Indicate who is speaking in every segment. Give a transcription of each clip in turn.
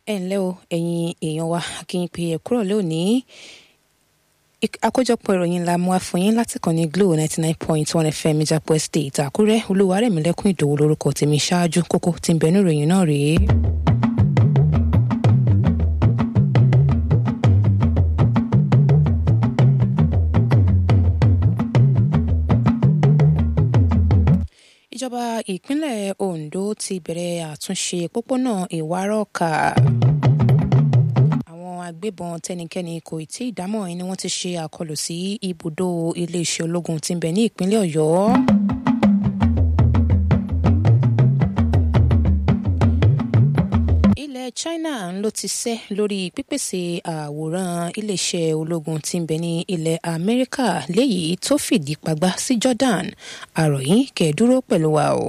Speaker 1: ẹ ǹlẹ́ o ẹ̀yin èèyàn wa kí n pe ẹ̀ kúrò lónìí àkójọpọ̀ ìròyìn la mú wá fún yín láti kàn ní Glo ninety nine point one FM Ìjàpọ̀ Estate Àkúrẹ́ Olúwarẹ̀mílẹ́kùn Ìdòwú lórúkọ tèmi ṣáájú kókó tí ń bẹnu ìròyìn náà rèé. ìjọba ìpínlẹ̀ Ondo ti bẹ̀rẹ̀ àtúnṣe pópónà Ìwárọ̀kà àwọn agbébọn tẹnikẹ́ni kò tí ì dámọ̀ ni wọ́n ti ṣe àkọlù sí ibùdó iléeṣẹ́ ológun tí ń bẹ ní ìpínlẹ̀ Ọ̀yọ́. ilẹ̀ China ló ti sẹ́ lórí pípèsè àwòrán iléeṣẹ́ ológun tí ń bẹ ní ilẹ̀ Amẹ́ríkà léyìí tó fìdí pagbá sí Jordan àròyìn kẹ́ẹ̀dúró pẹ̀lú wa o.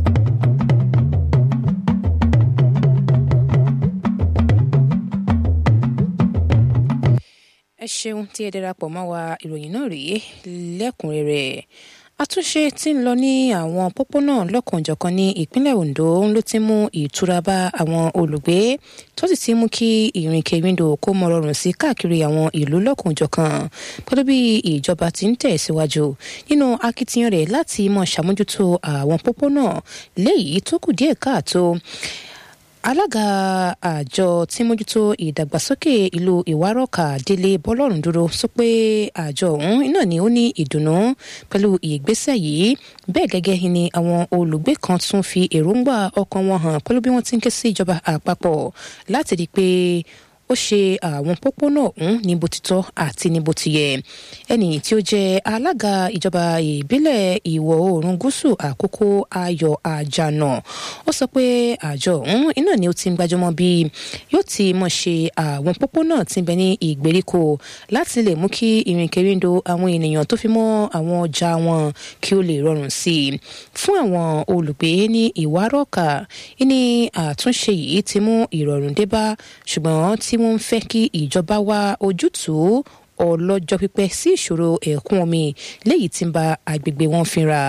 Speaker 1: ẹ ṣeun tí ẹ darapọ̀ mọ́ wa ìròyìn náà rèé lẹ́kùnrẹ́rẹ́ àtúnṣe tí ń lọ ní àwọn pópónà lọ́kànjọ̀kan ní ìpínlẹ̀ Ondo ló ti mú ìtura bá àwọn olùgbé tó sì ti mú kí ìrìnkèrindò kó mọ rọrùn sí káàkiri àwọn ìlú lọ́kànjọ̀kan pẹ̀lú bí ìjọba ti ń tẹ̀síwájú nínú akitiyan rẹ̀ láti mọ ṣàmójútó àwọn pópónà léyìí tó kù díẹ̀ káàtó alága àjọ tí mójútó ìdàgbàsókè ìlú ìwárọ̀kà délé bọ́lọ́run dúró sọ pé àjọ ọ̀hún iná ni ó ní ìdùnnú pẹ̀lú ìgbésẹ̀ yìí bẹ́ẹ̀ gẹ́gẹ́ ni àwọn olùgbé kan tún fi èròǹgbà ọkàn wọn hàn pẹ̀lú bí wọ́n ti ń ké sí ìjọba àpapọ̀ láti rí i pé ó ṣe àwọn pópónà ọ̀hún ní bó ti tọ́ àti ní bó ti yẹ ẹni tí ó jẹ́ alága ìjọba ìbílẹ̀ ìwọ̀ oòrùn gúúsù àkókò ayọ̀ àjànà ó sọ pé àjọ ọ̀hún iná ni ó ti ń gbájúmọ́ bí yóò ti mọ̀ ṣe àwọn pópónà tí ń bẹ ní ìgbèríko láti lè mú kí ìrìnkèrindò àwọn ènìyàn tó fi mọ́ àwọn ọjà wọn kí ó lè rọrùn sí i fún àwọn olùgbé ní ìwárọ̀kà ní àtúnṣe yìí ti mú ìrọ̀rùn dé bá ṣùgbọ́n tí wọ́n ń fẹ́ kí ìjọba wá ojútùú ọlọ́jọ́ pípẹ́ sí ìṣòro ẹ̀kún omi léyìí tí ń ba agbègbè wọn fínra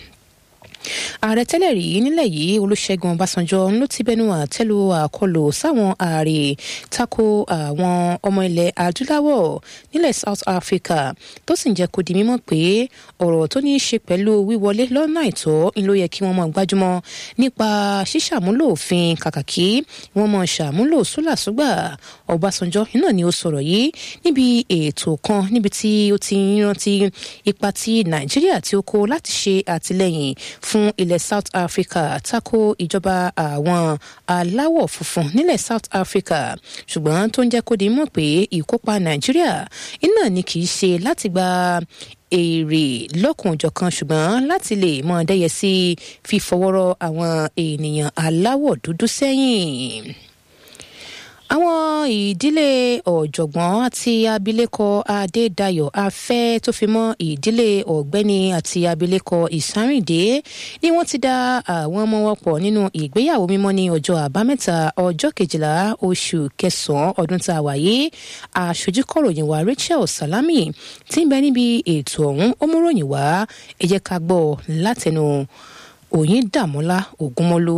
Speaker 1: ààrẹ tẹ́lẹ̀ rí nílẹ̀ yìí olúṣẹ́gun ọbásanjọ́ ló ti bẹnu àtẹ́lu àkọlù sáwọn ààrẹ tako àwọn ọmọ ilẹ̀ adúláwọ̀ nílẹ̀ south africa tó sì ń jẹ́ kó di mímọ̀ pé ọ̀rọ̀ tó ní í ṣe pẹ̀lú wíwọlé lọ́nà àìtọ́ ni ló yẹ kí wọ́n mọ̀ gbájúmọ́ nípa ṣíṣàmúlò òfin kàkàkí wọ́n mọ̀ ṣàmúlò sólàsúgbà ọbásanjọ́ iná ni ó sọ̀rọ̀ yìí níbi ètò kan níbi tí ó ti rántí ipa tí nàìjíríà tí ó kó láti ṣe àtìlẹ́yìn fún ilẹ̀ South Africa tako ìjọba àwọn aláwọ̀ funfun nílẹ̀ South Africa ṣùgbọ́n tó ń jẹ́ kó di mọ̀ pé ìkópa Nàìjíríà iná ni kì í ṣe láti gba èrè lọ́kùnjọ̀kan ṣùgbọ́n láti lè mọ dẹ́yẹ sí fífọwọ́rọ́ àwọn ènìyàn aláwọ̀ dúdú sẹ́yìn àwọn ìdílé ọ̀jọ̀gbọ́n àti abilékọ adédayọ̀ afẹ́ tó fi mọ́ ìdílé ọ̀gbẹ́ni àti abilékọ ìsárìndé ni wọ́n ti dá àwọn ọmọ wọn pọ̀ nínú ìgbéyàwó mímọ́ ní ọjọ́ àbámẹ́ta ọjọ́ kejìlá oṣù kẹsàn-án ọdún tá a wà yìí aṣojú kọ̀ròyìn wa Rachel Salami tí ń bẹ níbi ètò ọ̀hún ó mú ròyìn wá ẹ jẹ́ ká gbọ́ látẹnu Oyindàmọ́lá Ògúnmọ́lú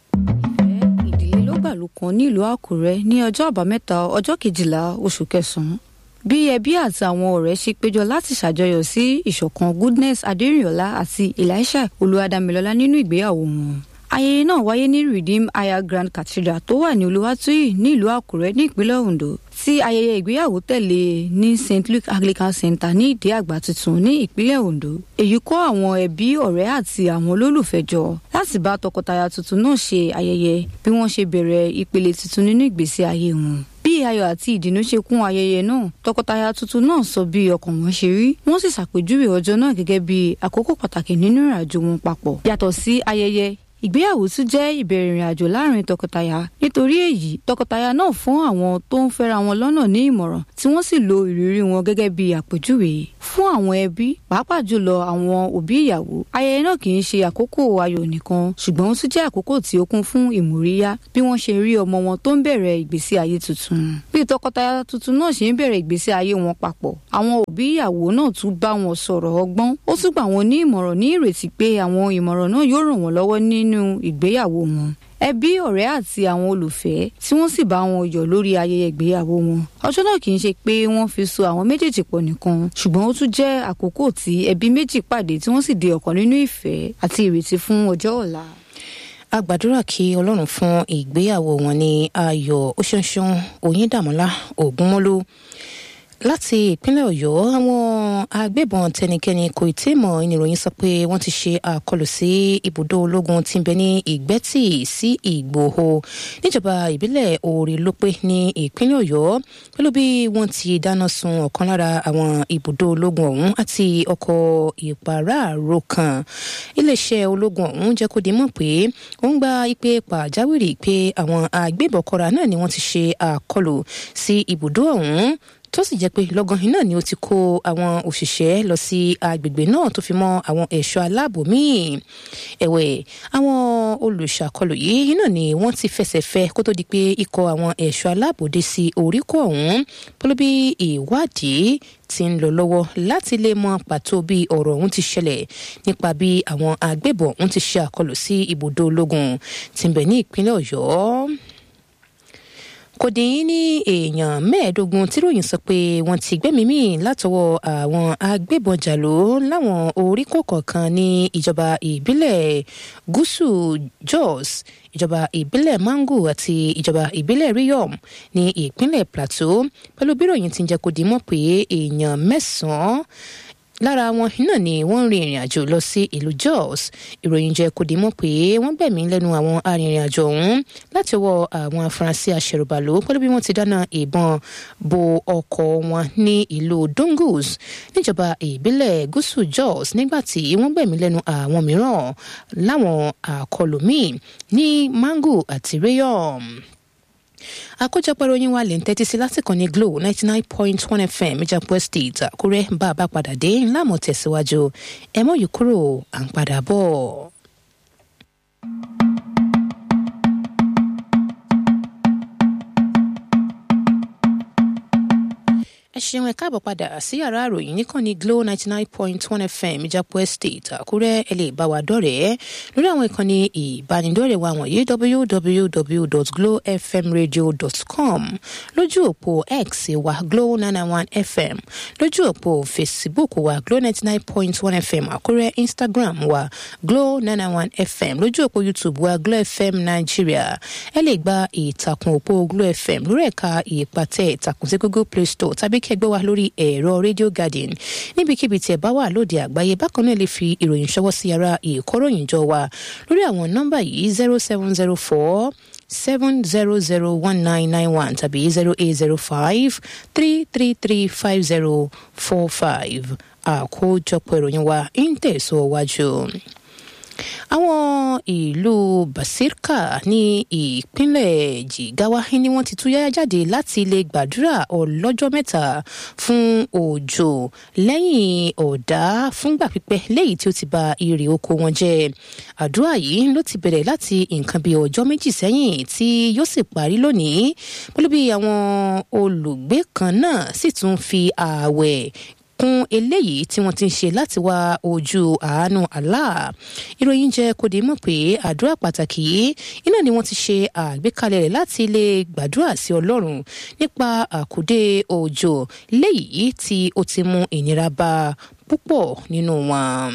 Speaker 2: gbàlù kan nílùú àkúrẹ́ ní ọjọ́ àbámẹ́ta ọjọ́ kejìlá oṣù kẹsàn-án bí ẹbí àti àwọn ọ̀rẹ́ ṣe péjọ láti ṣàjọyọ̀ sí ìṣọ̀kan goodness adérìnọlá àti elisha olúwadámilọ́lá nínú ìgbéyàwó wọn ayẹyẹ náà wáyé ní redeem aya grand cathedral tó wà ní olúwàtúyì nílùú àkúrẹ́ ní ìpínlẹ̀ ondo tí ayẹyẹ ìgbéyàwó tẹ̀lé ní st luke anglican center ní ìdí àgbà tuntun ní ìpínlẹ̀ ondo èyí kó àwọn ẹbí ọ̀rẹ́ àti àwọn olólùfẹ́ jọ láti bá tọkọtaya tuntun náà ṣe ayẹyẹ bí wọ́n ṣe bẹ̀rẹ̀ ìpele tuntun nínú ìgbésí ayé wọn bí ayọ̀ àti ìdùnnú ṣe kún ayẹyẹ náà tọkọtaya tuntun náà sọ bí ọkàn wọn ṣe rí wọ́n sì ṣàpèjúwe ọjọ́ náà gẹ́gẹ́ bí àkókò pàtàkì nínú ìrìnàjò wọn papọ̀ yàtọ̀ sí ayẹyẹ ìgbéyàwó tún jẹ́ ìbẹ̀rẹ̀ ìrìn àjò láàrin tọkọtaya nítorí èyí tọkọtaya náà fún àwọn tó ń fẹ́ra wọn lọ́nà ní ìmọ̀ràn tí wọ́n sì lo ìrírí wọn gẹ́gẹ́ bí àpèjúwe fún àwọn ẹbí pàápàá jùlọ àwọn òbí ìyàwó ayẹyẹ náà kì í ṣe àkókò ayọ̀ nìkan ṣùgbọ́n ó tún jẹ́ àkókò tí ó kún fún ìmóríyá bí wọ́n ṣe rí ọmọ wọn tó ń bẹ̀rẹ̀ ìgbésí ayé tuntun bí tọkọtaya tuntun náà ṣe ń bẹ̀rẹ̀ ìgbésí ayé wọn papọ̀ àwọn òbí ìyàwó náà tún bá wọn sọ̀rọ̀ ọgbọ́n ó tún gbà wọn ní ìmọ̀ràn ní ìrètí pé àwọn ìmọ̀ràn náà yóò ràn wọ́n lọ́wọ́ nínú ìgbéyàwó wọn ẹbí ọ̀rẹ́ àti àwọn olùfẹ́ tí wọ́n sì bá wọn yọ̀ lórí ayẹyẹ ìgbéyàwó wọn ọjọ́ náà kì í ṣe pé wọ́n fi so àwọn méjèèjì pọ̀ nìkan ṣùgbọ́n ó tún jẹ́ àkókò tí ẹbí méjì pàdé tí wọ́n sì di ọ̀kan nínú ìfẹ́ àti ìrètí fún ọjọ́ ọ̀la
Speaker 1: a gbàdúrà kí ọlọ́run fún ìgbéyàwó wọn ní ayọ̀ oṣooṣun oyíndàmọ́lá ògúnmọ́lú láti ìpínlẹ̀ ọ̀yọ́ àwọn agbébọn tẹnikẹ́ni kò tí ì mọ̀ ìnìròyìn sọ pé wọ́n ti ṣe àkọlù sí ibùdó ológun tí ń bẹ ní ìgbẹ́tì sí ìgbòho níjọba ìbílẹ̀ òòrè lópé ní ìpínlẹ̀ ọ̀yọ́ pẹ̀lú bí wọ́n ti dáná sun ọ̀kan lára àwọn ibùdó ológun ọ̀hún àti ọkọ̀ ìpàráàrò kan iléeṣẹ́ ológun ọ̀hún jẹ́ kó di mọ̀ pé ó ń gba ìpè pàjáwìrì pé àwọn agbébọn kọra náà ni wọ́n ti ṣe àkọlù sí ibùdó ọ̀hún tó sì jẹ́ pé lọ́gán iná ni ó ti kó àwọn òṣìṣẹ́ lọ sí agbègbè náà tó fi mọ́ àwọn ẹ̀ṣọ́ aláàbò míì ẹ̀wẹ̀ àwọn olùṣàkọlù yìí náà ni wọ́n ti fẹsẹ̀ fẹ́ kó tó di pé ikọ̀ àwọn ẹ̀ṣọ́ aláàbò dé sí oríkọ̀ ọ̀hún pẹ̀lú bí ìwádìí ti ń lọ lọ́wọ́ láti lè mọ pàtó bí ọ̀rọ̀ ọ̀hún ti ṣẹlẹ̀ nípa bí àwọn agbébọn ọ̀hún ti ṣe àkọlù sí ibùdó ológun tí ń bẹ ní ìpínlẹ̀ ọ̀yọ́ kò dín ní èèyàn mẹ́ẹ̀ẹ́dógún tíròyìn sọ pé wọ́n ti gbẹ́mìí mì látọwọ́ àwọn agbébọn jàló láwọn oríkò kọ̀ọ̀kan ní ìjọba ìbílẹ̀ gúúsù jos ìjọba ìbílẹ̀ mangu àti ìjọba ìbílẹ̀ riyom ní ìpínlẹ̀ plateau pẹ̀lú bíròyìn tí ń jẹ́ kó di mọ́ pé èèyàn mẹ́sàn-án lára wọn náà ni wọ́n rin ìrìn àjò lọ sí ìlú jos ìròyìn jẹ́ kó di mọ̀ pé wọ́n gbẹ̀mí lẹ́nu àwọn arìnrìn àjò ọ̀hún láti ọwọ́ àwọn afurasí aṣẹ̀rùbàlò pẹ̀lú bí wọ́n ti dáná ìbọn bo ọkọ̀ wọn ní ìlú dungus níjọba ìbílẹ̀ gúúsù jos nígbà tí wọ́n gbẹ̀mí lẹ́nu àwọn mìíràn láwọn àkọlù míì ní mangu àti rayom àkójọpọ̀ ìròyìn wa lè ń tẹ́tí sí lásìkò ní glo ninety nine point one fm ìjàpọ̀ state àkúrẹ́ bá a bá padà dé ńlá mọ̀ tẹ̀síwájú ẹ mọ̀ yìí kúrò à ń padà bọ̀. ẹ ṣeun ẹ káàbọ̀ padà sí yàrá àròyìn níkànnì glo ninety nine point one fm ìjàpọ̀ estate àkúrẹ́ ẹ lè bá wa dọ̀rẹ́ lórí àwọn ìkànnì ìbánidọ́rẹ̀ẹ́ wa wọ̀nyí www.glowfmradio.com lójú òpó x wa glo nine one fm lójú òpó facebook wa glo ninety nine point one fm àkúrẹ́ instagram wa glo nine one fm lójú òpó youtube wa glo fm nigeria ẹ lè gba ìtàkùn òpó glo fm lórí ẹ̀ka ìpàtẹ ìtàkùn sí google play store tàbí kẹgbẹ́ wa lórí ẹ̀rọ radio garden níbikíbi tí ẹ bá wà lóde àgbáyé bákan náà lè fi ìròyìn ṣọwọ́ sí yàrá ìkóròyìnjọ wa lórí àwọn nọ́mbà yìí zero seven zero four seven zero zero one nine nine one tàbí zero eight zero five three three three five zero four five àkójọpọ̀ ìròyìn wa ń tẹ̀síwájú àwọn ìlú basirka ní ìpínlẹ̀ jigawa ni wọ́n ti tú yáyá jáde láti lè gbàdúrà ọlọ́jọ́ mẹ́ta fún òjò lẹ́yìn ọ̀dá fúngbà pípẹ́ léyìí tí ó ti ba irè oko wọn jẹ́ àdúrà yìí ló ti bẹ̀rẹ̀ láti nǹkan bíi ọjọ́ méjì sẹ́yìn tí yóò sì parí lónìí pẹ̀lú bí àwọn olùgbé kan náà sì tún fi ààwẹ̀ kún eléyìí tí wọ́n ti ń ṣe láti wá ojú àánú Allah ìròyìn jẹ́ kó di mọ̀ pé àdúrà pàtàkì yìí iná ni wọ́n ti ṣe àgbékalẹ̀ rẹ̀ láti lè gbàdúrà sí Ọlọ́run nípa àkùdé òjò léyìí tí ó ti mú ìnira bá púpọ̀ nínú wọn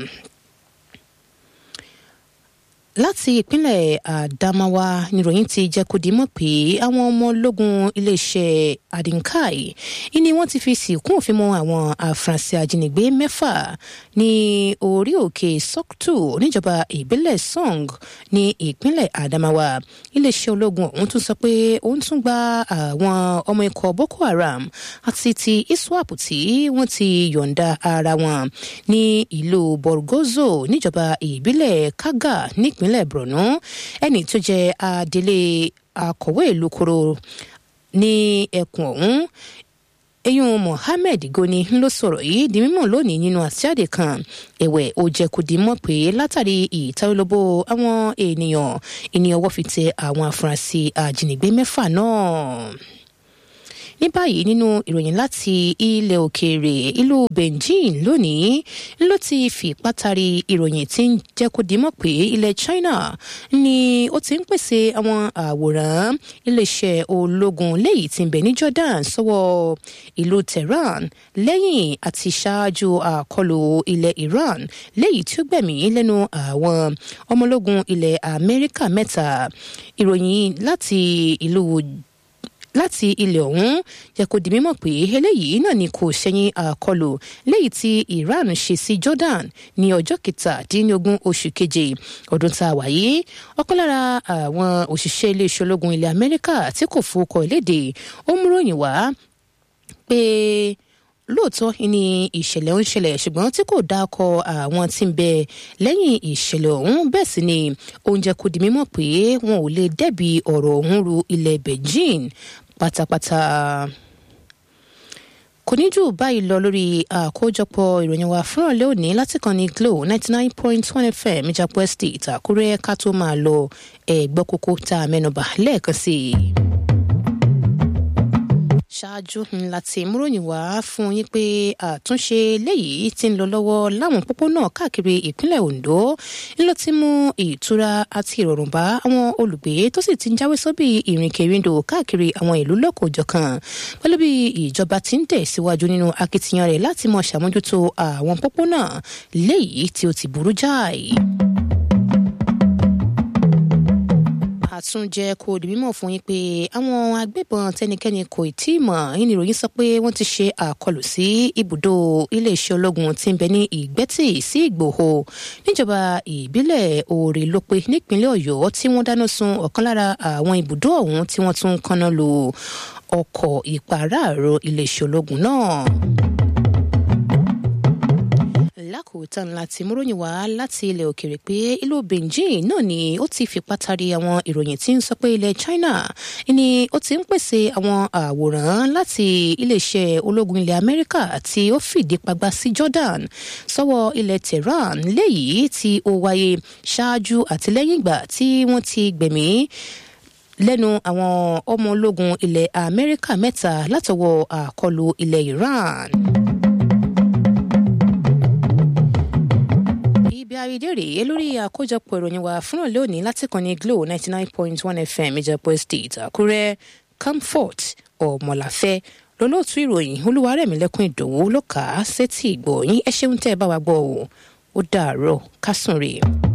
Speaker 1: láti ìpínlẹ̀ Adamawa níròyìn ti jẹ́ kó di mọ̀ pé àwọn ọmọ ológun iléeṣẹ́ Adinkai ni wọ́n ti fi sìnkún òfin mọ́ àwọn afurasí ajínigbé mẹ́fà ní orí òkè Soktu níjọba ìbílẹ̀ Song ní ìpínlẹ̀ Adamawa iléeṣẹ́ ológun ọ̀hún tún sọ pé òun tún gba àwọn ọmọ ikọ̀ Boko Haram àti ti ISWAP tí wọ́n ti yọ̀ǹda ara wọn ní ìlú Borgozo níjọba ìbílẹ̀ Kaga nípínlẹ̀ ìpínlẹ̀ borno ẹni tó jẹ́ adelé akọ̀wé ìlú koro ní ẹkùn ọ̀hún eyín mohammed goni ló sọ̀rọ̀ yìí di mímọ̀ lónìí nínú àṣìjáde kan ẹ̀wẹ̀ ó jẹ́ kó di mọ̀ pé látàrí ìtawélóbó àwọn ènìyàn ìní ọwọ́ fi tẹ àwọn afurasí ajínigbé mẹ́fà náà ní báyìí nínú ìròyìn láti ilẹ̀ òkèèrè ìlú beijing lónìí ló ti fi pátárì ìròyìn tí ń jẹ́ kó dimọ̀ pé ilẹ̀ china ni ó ti ń pèsè àwọn àwòrán iléeṣẹ́ ológun léyìí tí ń bẹ ní jordan sọ́wọ́ ìlú tehran lẹ́yìn àti ṣáájú àkọlù ilẹ̀ iran léyìí tí ó gbẹ̀mí lẹ́nu àwọn ọmọlógun ilẹ̀ amẹ́ríkà mẹ́ta ìròyìn láti ìlú láti ilẹ̀ ọ̀hún jẹ́ kó di mímọ̀ pé eléyìí náà ni kò ṣẹ̀yìn àkọlù léyìí tí iran ṣe sí jordan ní ọjọ́ kẹtàdínlógún oṣù keje ọdún tá a wà yìí ọ̀kan lára àwọn òṣìṣẹ́ iléeṣẹ́ ológun ilẹ̀ amẹ́ríkà tí kò fowókọ léde ó múròyìn wá pé lóòótọ́ ni ìṣẹ̀lẹ̀ ń ṣẹlẹ̀ ṣùgbọ́n tí kò dákọ̀ àwọn tí ń bẹ lẹ́yìn ìṣẹ̀lẹ̀ ọ̀hún bẹ́ẹ̀ sì ni oúnjẹ kò di mímọ̀ pé wọn ò lè dẹ́bi ọ̀rọ̀ ọ̀hún ru ilẹ̀ beijing pátápátá kò ní jù báyìí lọ lórí àkójọpọ̀ ìròyìn wa fún ọ̀lẹ́ òní láti kàn ní glo ninety nine point one fm ìjàpọ̀ estate àkúrẹ́ ká tó máa lọ ẹ̀gbọ́ kókó tá a mẹ́nubà lẹ́ẹ̀kan sí i ṣáájú ńlá tí múròyìn wá fún yín pé àtúnṣe léyìí ti ń lọ lọ́wọ́ láwọn pópónà káàkiri ìpínlẹ̀ Ondo ńlọ ti mú ìtura àti ìrọ̀rùn bá àwọn olùgbé tó sì ti ń jáwé sóbì ìrìnkèrindò káàkiri àwọn ìlú lọ́kọ̀ọ́jọ̀kan pẹ̀lú bí ìjọba ti ń tẹ̀síwájú nínú akitiyan rẹ̀ láti mọ ṣàmójútó àwọn pópónà léyìí tí ó ti burú jáì. àtúnjẹ kò di mímọ̀ fún yín pé àwọn agbébọn tẹnikẹ́ni kò tí ì mọ̀ yín ni ìròyìn sọ pé wọ́n ti ṣe àkọlù sí ibùdó iléeṣẹ́ ológun tí ń bẹ ní ìgbẹ́tì sí ìgbòho níjọba ìbílẹ̀ òòrè lópe nípínlẹ̀ ọ̀yọ́ tí wọ́n dáná sun ọ̀kan lára àwọn ibùdó ọ̀hún tí wọ́n tún kanná lu ọkọ̀ ìpàráàrọ̀ iléeṣẹ́ ológun náà lákòótán láti múròyìn wá láti ilẹ̀ òkèèrè pé ìlú beijing náà ni ó ti fi pátárì àwọn ìròyìn tí ń sọ pé ilẹ̀ china ni ó ti ń pèsè àwọn àwòrán láti iléeṣẹ́ ológun ilẹ̀ amẹ́ríkà tí ó fìdí pagbá sí jordan sọ́wọ́ ilẹ̀ tehran léyìí tí ó wáyé ṣáájú àti lẹ́yìn ìgbà tí wọ́n ti gbẹ̀mí lẹ́nu àwọn ọmọ ológun ilẹ̀ amẹ́ríkà mẹ́ta látọwọ́ àkọlù ilẹ̀ iran. ibi àrídé rèé lórí àkójọpọ̀ ìròyìn wa fúnra lónìí láti kàn ní glo ninety nine point one fm ìjàpọ̀ estate àkúrẹ́ comfort ọ̀mọ̀láfẹ́ lọ́lọ́ọ̀tún ìròyìn olúwarẹ̀mílẹ́kùn ìdòwú ló kà á sétí ìgbọ̀nyín ẹ ṣeun tẹ́ ẹ bá wa gbọ́ o ó dàárọ̀ kásùn rèé.